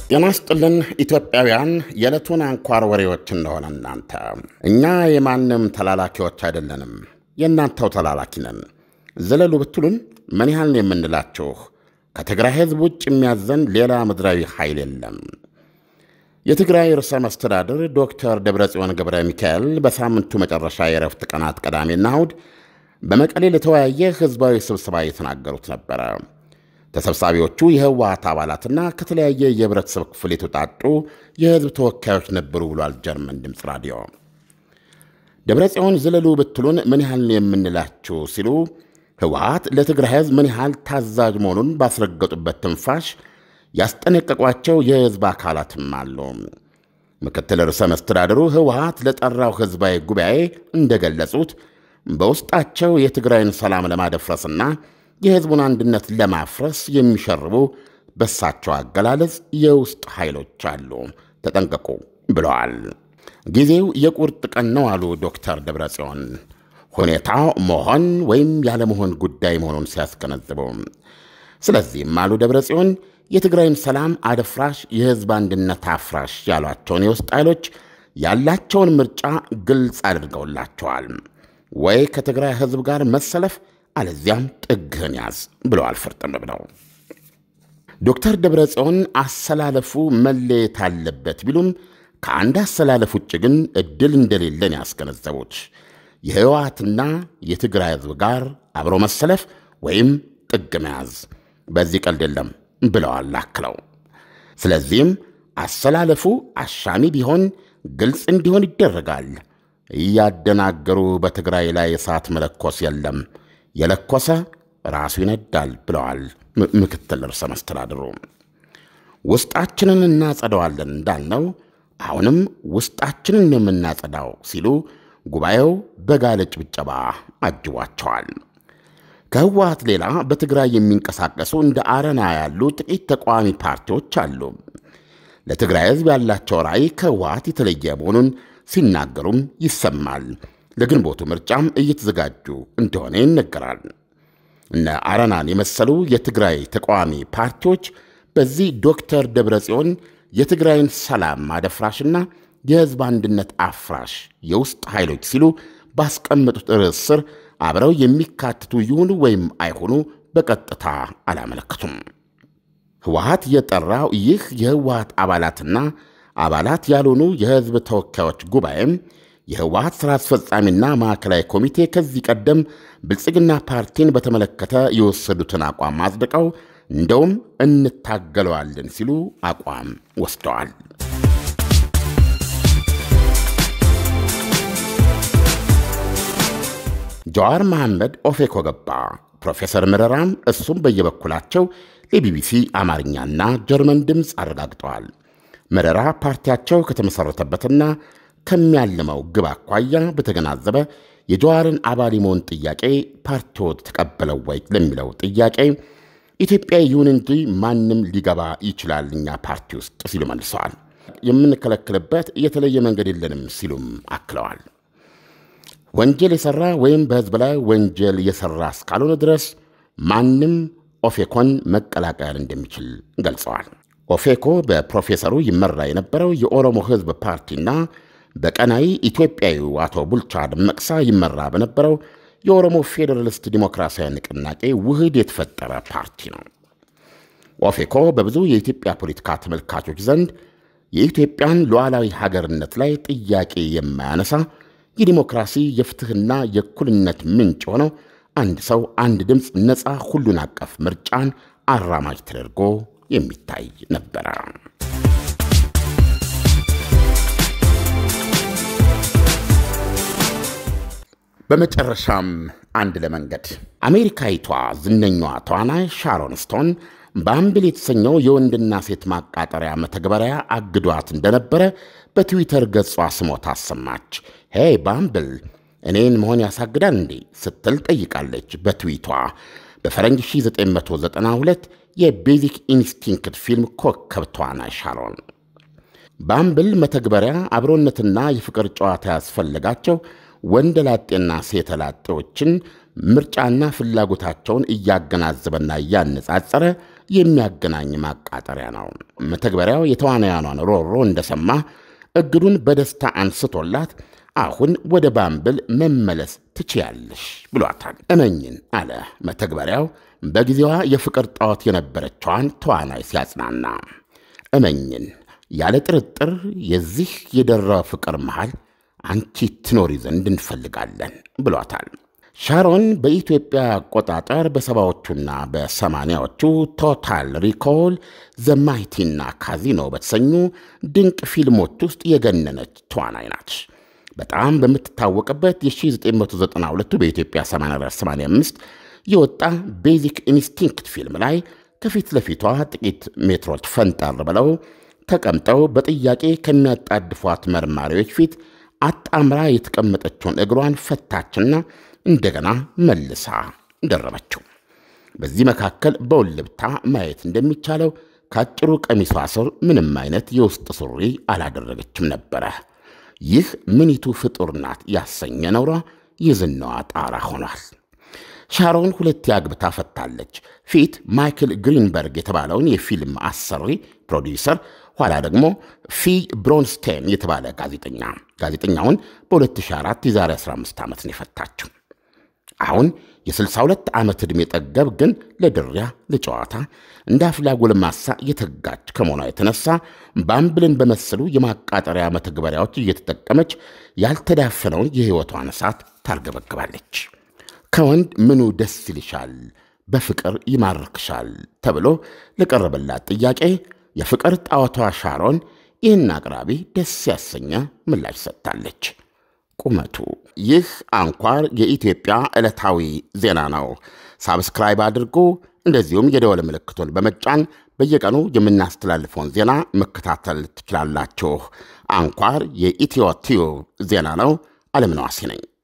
ጤና ይስጥልን ኢትዮጵያውያን፣ የዕለቱን አንኳር ወሬዎች እንደሆነ እናንተ እኛ የማንም ተላላኪዎች አይደለንም፣ የእናንተው ተላላኪ ነን። ዘለሉ ብትሉን ምን ያህል ነው የምንላችሁ? ከትግራይ ሕዝብ ውጭ የሚያዘን ሌላ ምድራዊ ኃይል የለም። የትግራይ ርዕሰ መስተዳድር ዶክተር ደብረጽዮን ገብረ ሚካኤል በሳምንቱ መጨረሻ የረፍት ቀናት ቅዳሜና እሁድ በመቀሌ ለተወያየ ሕዝባዊ ስብሰባ የተናገሩት ነበረ። ተሰብሳቢዎቹ የህወሓት አባላትና ከተለያየ የህብረተሰብ ክፍል የተውጣጡ የህዝብ ተወካዮች ነበሩ ብሏል ጀርመን ድምፅ ራዲዮ። ደብረጽዮን ዘለሉ ብትሉን ምን ያህል ነው የምንላችሁ ሲሉ ህወሓት ለትግራይ ህዝብ ምን ያህል ታዛዥ መሆኑን ባስረገጡበት ትንፋሽ ያስጠነቀቋቸው የህዝብ አካላትም አሉ። ምክትል ርዕሰ መስተዳድሩ ህወሓት ለጠራው ህዝባዊ ጉባኤ እንደገለጹት በውስጣቸው የትግራይን ሰላም ለማደፍረስና የህዝቡን አንድነት ለማፍረስ የሚሸርቡ በሳቸው አገላለጽ የውስጥ ኃይሎች አሉ፣ ተጠንቀቁ ብለዋል። ጊዜው የቁርጥ ቀን ነው አሉ ዶክተር ደብረጽዮን ሁኔታው መሆን ወይም ያለመሆን ጉዳይ መሆኑን ሲያስገነዝቡ። ስለዚህም አሉ ደብረጽዮን የትግራይን ሰላም አደፍራሽ፣ የህዝብ አንድነት አፍራሽ ያሏቸውን የውስጥ ኃይሎች ያላቸውን ምርጫ ግልጽ አድርገውላቸዋል። ወይ ከትግራይ ህዝብ ጋር መሰለፍ አለዚያም ጥግህን ያዝ ብለዋል። ፍርጥም ብለው ዶክተር ደብረጽዮን አሰላለፉ መለየት አለበት ቢሉም ከአንድ አሰላለፍ ውጭ ግን እድል እንደሌለን ያስገነዘቡት የህወሓትና የትግራይ ህዝብ ጋር አብሮ መሰለፍ ወይም ጥግ መያዝ በዚህ ቀልድ የለም ብለዋል አክለው። ስለዚህም አሰላለፉ አሻሚ ቢሆን ግልጽ እንዲሆን ይደረጋል። እያደናገሩ በትግራይ ላይ እሳት መለኮስ የለም የለኮሰ ራሱ ይነዳል ብለዋል ምክትል ርዕሰ መስተዳድሩ። ውስጣችንን እናጸደዋለን እንዳልነው አሁንም ውስጣችንን የምናጸዳው ሲሉ ጉባኤው በጋለ ጭብጨባ አጅቧቸዋል። ከህወሓት ሌላ በትግራይ የሚንቀሳቀሱ እንደ አረና ያሉ ጥቂት ተቃዋሚ ፓርቲዎች አሉ። ለትግራይ ህዝብ ያላቸው ራዕይ ከህወሓት የተለየ መሆኑን ሲናገሩም ይሰማል። ለግንቦቱ ምርጫም እየተዘጋጁ እንደሆነ ይነገራል። እነ አረናን የመሰሉ የትግራይ ተቃዋሚ ፓርቲዎች በዚህ ዶክተር ደብረጽዮን የትግራይን ሰላም አደፍራሽና የህዝብ አንድነት አፍራሽ የውስጥ ኃይሎች ሲሉ ባስቀመጡት ርዕስ ስር አብረው የሚካትቱ ይሁኑ ወይም አይሆኑ በቀጥታ አላመለክቱም። ህወሓት የጠራው ይህ የህወሓት አባላትና አባላት ያልሆኑ የህዝብ ተወካዮች ጉባኤም የህወሓት ሥራ አስፈጻሚና ማዕከላዊ ኮሚቴ ከዚህ ቀደም ብልጽግና ፓርቲን በተመለከተ የወሰዱትን አቋም አጽድቀው እንደውም እንታገለዋለን ሲሉ አቋም ወስደዋል። ጀዋር መሐመድ ኦፌኮ ገባ። ፕሮፌሰር መረራም እሱም በየበኩላቸው ለቢቢሲ አማርኛና ጀርመን ድምፅ አረጋግጠዋል። መረራ ፓርቲያቸው ከተመሠረተበትና ከሚያልመው ግብ አኳያ በተገናዘበ የጀዋርን አባል የመሆን ጥያቄ ፓርቲዎት ተቀበለው ወይ ለሚለው ጥያቄ ኢትዮጵያ ይሁን እንጂ ማንም ሊገባ ይችላል እኛ ፓርቲ ውስጥ ሲሉ መልሰዋል። የምንከለክልበት የተለየ መንገድ የለንም ሲሉም አክለዋል። ወንጀል የሠራ ወይም በሕዝብ ላይ ወንጀል የሠራ እስካልሆነ ድረስ ማንም ኦፌኮን መቀላቀል እንደሚችል ገልጸዋል። ኦፌኮ በፕሮፌሰሩ ይመራ የነበረው የኦሮሞ ሕዝብ ፓርቲና በቀናይ ኢትዮጵያዊው አቶ ቡልቻ ደመቅሳ ይመራ በነበረው የኦሮሞ ፌዴራሊስት ዲሞክራሲያዊ ንቅናቄ ውህድ የተፈጠረ ፓርቲ ነው። ኦፌኮ በብዙ የኢትዮጵያ ፖለቲካ ተመልካቾች ዘንድ የኢትዮጵያን ሉዓላዊ ሀገርነት ላይ ጥያቄ የማያነሳ የዲሞክራሲ የፍትሕና የእኩልነት ምንጭ ሆነው አንድ ሰው አንድ ድምፅ ነፃ ሁሉን አቀፍ ምርጫን አራማጅ ተደርጎ የሚታይ ነበረ። በመጨረሻም አንድ ለመንገድ አሜሪካዊቷ ዝነኛዋ ተዋናይ ሻሮን ስቶን ባምብል የተሰኘው የወንድና ሴት ማቃጠሪያ መተግበሪያ አግዷት እንደነበረ በትዊተር ገጿ ስሞታ አሰማች። ሄይ ባምብል እኔን መሆን ያሳግዳል እንዴ ስትል ጠይቃለች። በትዊቷ በፈረንጅ 1992 የቤዚክ ኢንስቲንክት ፊልም ኮከብ ተዋናይ ሻሮን ባምብል መተግበሪያ አብሮነትና የፍቅር ጨዋታ ያስፈልጋቸው ወንደላጤና ሴተላጤዎችን ምርጫና ፍላጎታቸውን እያገናዘበና እያነጻጸረ የሚያገናኝ ማቃጠሪያ ነው። መተግበሪያው የተዋናያኗን ሮሮ እንደሰማ እግዱን በደስታ አንስቶላት አሁን ወደ ባምብል መመለስ ትችያለሽ ብሏታል። እመኝን አለ መተግበሪያው በጊዜዋ የፍቅር ጣዖት የነበረችዋን ተዋናይ ሲያጽናና። እመኝን ያለ ጥርጥር የዚህ የደራ ፍቅር መሃል አንቺ ትኖሪ ዘንድ እንፈልጋለን ብሏታል። ሻሮን በኢትዮጵያ አቆጣጠር በሰባዎቹና በሰማንያዎቹ ቶታል ሪኮል ዘማይቲና ካዚኖ በተሰኙ ድንቅ ፊልሞች ውስጥ የገነነች ተዋናይ ናት። በጣም በምትታወቅበት የ1992 በኢትዮጵያ 8485 የወጣ ቤዚክ ኢንስቲንክት ፊልም ላይ ከፊት ለፊቷ ጥቂት ሜትሮች ፈንጠር ብለው ተቀምጠው በጥያቄ ከሚያጣድፏት መርማሪዎች ፊት አጣምራ የተቀመጠችውን እግሯን ፈታችና እንደገና መልሳ ደረበችው። በዚህ መካከል በውልብታ ማየት እንደሚቻለው ከአጭሩ ቀሚሷ ስር ምንም አይነት የውስጥ ሱሪ አላደረገችም ነበረ። ይህ ምኒቱ ፍጡር ናት ያሰኘ ነውሯ የዝናዋ ጣራ ሆኗል። ሻሮን ሁለት አግብታ ፈታለች። ፊት ማይክል ግሪንበርግ የተባለውን የፊልም አሰሪ ፕሮዲውሰር፣ ኋላ ደግሞ ፊ ብሮንስቴን የተባለ ጋዜጠኛ። ጋዜጠኛውን በ2004 የዛሬ 15 ዓመት ነው የፈታችው። አሁን የ62 ዓመት ዕድሜ ጠገብ ግን ለድሪያ ለጨዋታ እንደ አፍላ ጎልማሳ የተጋች ከመሆኗ የተነሳ ባምብልን በመሰሉ የማቃጠሪያ መተግበሪያዎች እየተጠቀመች ያልተዳፈነውን የሕይወቷን እሳት ታርገበግባለች። ከወንድ ምኑ ደስ ይልሻል፣ በፍቅር ይማርክሻል ተብሎ ለቀረበላት ጥያቄ የፍቅር ጣዖቷ ሻሮን ይህን አቅራቢ ደስ ያሰኘ ምላሽ ሰጥታለች። ቁመቱ ይህ አንኳር የኢትዮጵያ ዕለታዊ ዜና ነው። ሳብስክራይብ አድርጉ። እንደዚሁም የደወል ምልክቱን በመጫን በየቀኑ የምናስተላልፈውን ዜና መከታተል ትችላላችሁ። አንኳር የኢትዮ ቲዩብ ዜና ነው። አለምነህ ዋሴ ነኝ።